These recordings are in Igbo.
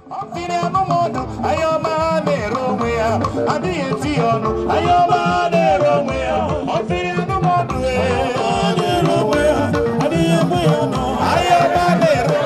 ọfịrị anụmọdụ anya ọma na-ere onwe ya adịghị eti ya ọnụ anya ọma na-ere onwe ya ọfịrị anụmọdụ ee, na-ere onwe ya adịghị ekwe ya ọnụ anya ọma na-ere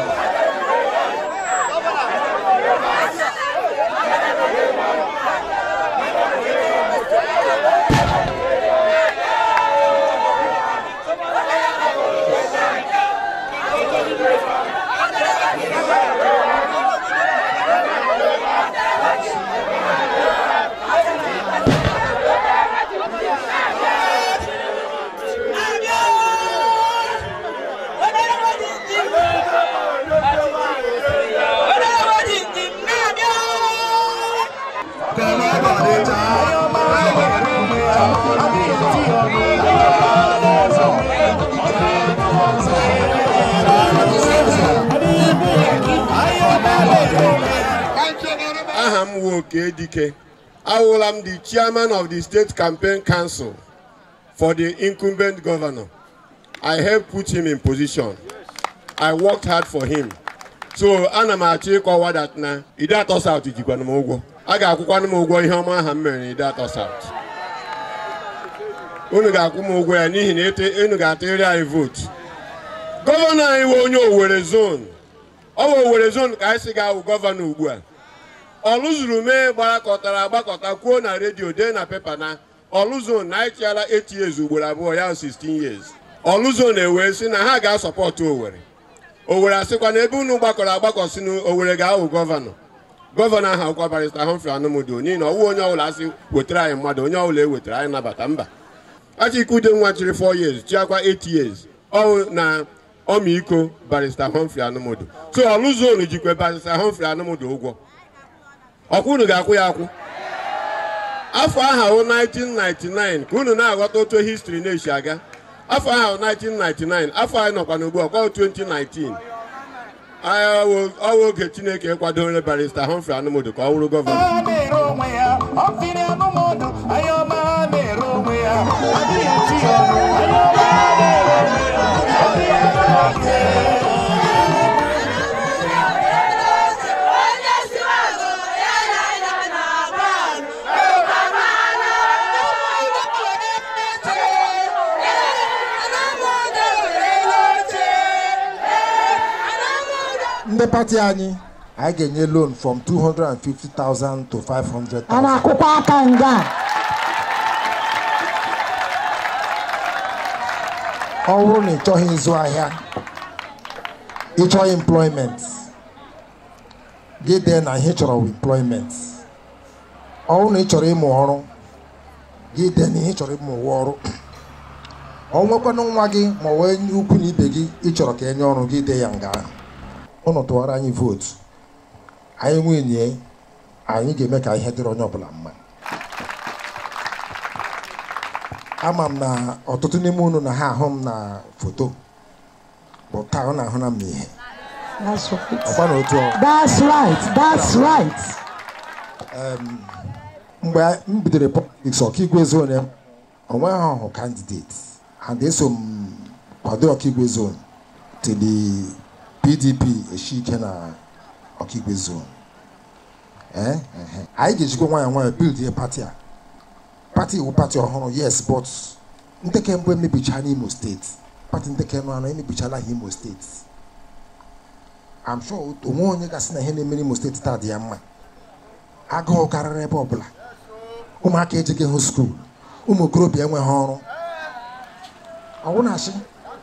aha m wu oke dike awụla m the chairman of the state campaign council for the incumbent governor i helped put him in position i worked hard for him so ana m achọ ịkọwa that na ide atọ south jikwana m ụgwọ a ga-akwụkwana m ụgwọ ihe ọma aha m mere na ide atọ south unu ga-akwụ m ụgwọ ya n'ihi na ete- unu ga-atụrịrị anyị vootu gọvanọ anyị wee onye Owerri zone ọ bụ Owerri zone ka anyị si ga-awụ gọvanọ ugbu a ọlụzuru mee gbakọtara agbakọta kwuo na redio dee na pepa na ọlụzon na anyị chịala 8 years ugboro abụọ ya 16 years ọlụzon ewee sị na ha ga-asọpọtụ Owerri Owerri asịkwa na ebe unu gbakọrọ agbakọ si na Owerri ga-awụ gọvanọ gọvanọ ahụ akwụkwọ barịsta Humphrey Anụmụdị n'ihi na ọwụ onye ọbụla asị wetara anyị mmadụ onye ọbụla ewetara anyị nabata mba Achike nwa chịrị 4 years chịakwa 8 years ọ na ọmịiko barịsta Humphrey Anụmụdị so ọlụzon jikwe barịsta Humphrey Anụmụdị ụgwọ ọkwa unu ga-akwụ ya akwụ afọ aha wụ 1999 ka unu na-aghọta otu histri na-esi aga afọ aha wụ 1999 afọ anyị nọkwa n'ugbu a kwa 2019 ọwa oge Chineke kwadoro barista Humphrey Anụmụdị ka ọ wụrụ gọvanọ na-ere onwe ya ọfịrị anụmọdụ anya ọma na-ere onwe ya adịghị eti ya ọnụ anya ọma na-ere onwe ya ọfịrị anụmọdụ ndị pati anyị anyị ga-enye loan from 250,000 to 500,000 a na-akwụkwọ aka nga ọ bụrụ na ị chọghị ịzụ ahịa ịchọghị employment gị dee na ihe ị chọrọ bụ employment ọ bụrụ na ị chọrọ ịmụ ọrụ gị dee na ihe ị chọrọ ịmụ ụwa ọrụ ọ nwekwanụ nwa gị ma ọ wee nye ukwu na ibe gị ị chọrọ ka enye ọrụ gị dee ya nga ụnụ tụwara anyị vootu anyị nwunye anyị ga-eme ka ihe dịrị onye ọbụla mma ama m na ọtụtụ n'ime unu na ha ahụ m na foto bụ taa ọ na-ahụ na m ihe That's right. ọkwa na otu ọ That's right. That's right. mgbe m bidoro politiks ọkaigwe zone onwe ha ọhụ kandidate and eso m kwado ọkaigwe zone tili pdp eshi ike na ọkaigwe zone Eh, ehe. anyị ga-ejikwa nwayọ nwayọ bild ihe pati a pati iwu pati ọhụrụ yes but nteke mbụ emebicha n'imo steeti pati nteke nụ anọ emebichala ha imo steeti I'm sure onwe onye gasị na ihe na-eme n'imo steeti taa dị ya mma agụụ karịrị ebe ọbụla ụmụaka ejeghị hụ skuul ụmụ okorobịa enweghị ọrụ ọwụ na-achị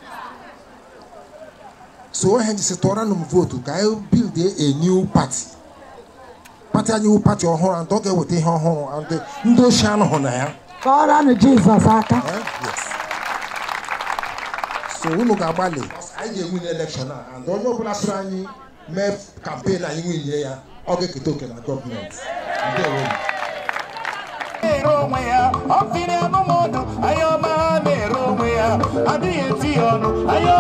so onye jisi tụọranụ m vootu ka anyị bild a new party pati anyị wụ pati ọhụrụ and ọ ga-eweta ihe ọhụrụ and ndị ochie anọghị na ya Kọọranụ Jizọs aka. Eh, yes. so unu ga-agbalị anyị ga-enwe n'elekshọn a and onye ọbụla sịrị anyị mee kampen anyị nwunye ya ọ ga-eketa oke na gọọmenti ndewo na-ere onwe ya ọfịrị anụmọdụ anya ọma na-ere onwe ya adịghị eti ya ọnụ anya